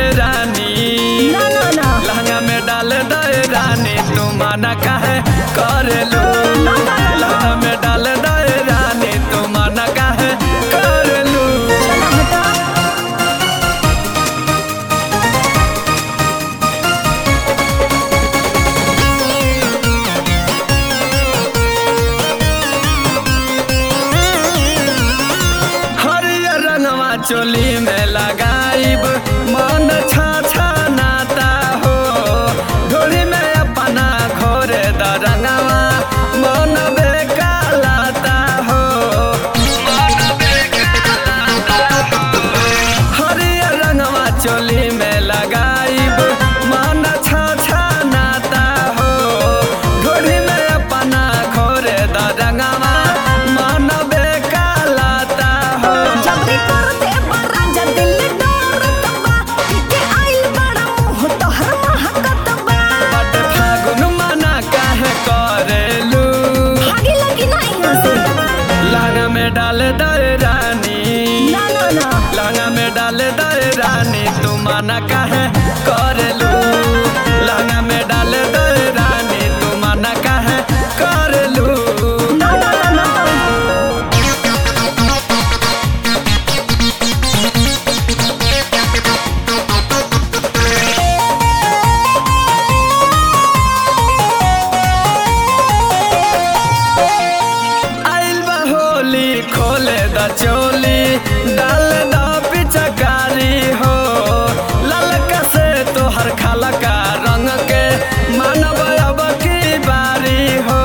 रानी ना ना ना लहंगा में डाल दे रानी तू माना काहे करेलू ना, ना, ना। लहंगा में डाल दे रानी तू माना काहे करेलू चला हटा हरियर रंगवा चोली में लगाइब मन छा छा नाता हो ढोली में अपना घोरे द रंगवा मन बेकालाता हो हरियर रंगवा चोली में लगाइब मन छा छा नाता हो ढोली में अपना घोरे द रंगवा मन बेकालाता हो जबरी कर दे बड़ा जब दिल डरत बा पीके आइल बड़ा मुंह तोहर महकत बा बट फागुन मना काहे करेलू भागी लगी ना यहाँ से लहंगा में डाल दे रानी ना ना ना लहंगा में डाल दे रानी तू मना काहे करेलू लहंगा में डाल दे रानी तू मना काहे करेलू ना ना ना ना आइल बा होली खोले द चोली डाल द पिचकारी हो ललका से तोहर खालका रंग के मानव अब की बारी हो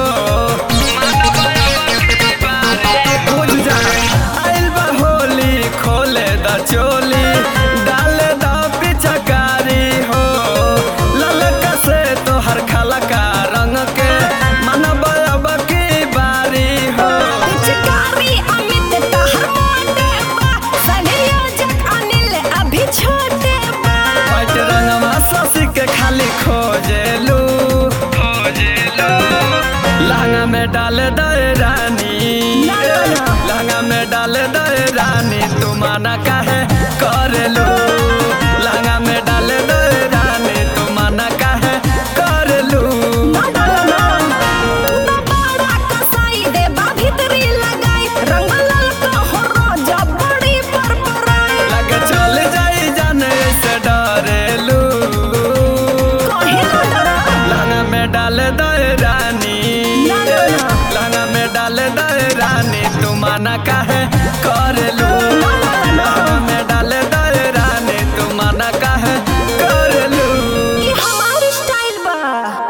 बुझ जा आइल बा होली खोले द चोली डाल द पिचकारी हो ललका से तोहर खालका रंग के मानव अब की बारी हो पिचकारी अमित तहर मोटे बा संयोजक अनिल अभी छोटे बा व्हाइट रंगवा ससी के खाली खोजेलू खोजेलू लहंगा में डाल दे रानी ना, ना, ना। लहंगा में डाल दे रानी तू माना काहे करेलू लहंगा में डाल दे रानी तू माना काहे करेलू ना ना ना ना तू तो बड़ा कसाई दे बा भीतरी लगाई रंग ललका हो रोजा बड़ी पर पराई लगे चल जाई जाने से डरेलू कहे ना डरा लहंगा में डाल दे रानी ना, ना, ना। लहंगा में डाल दे रानी तू माना काहे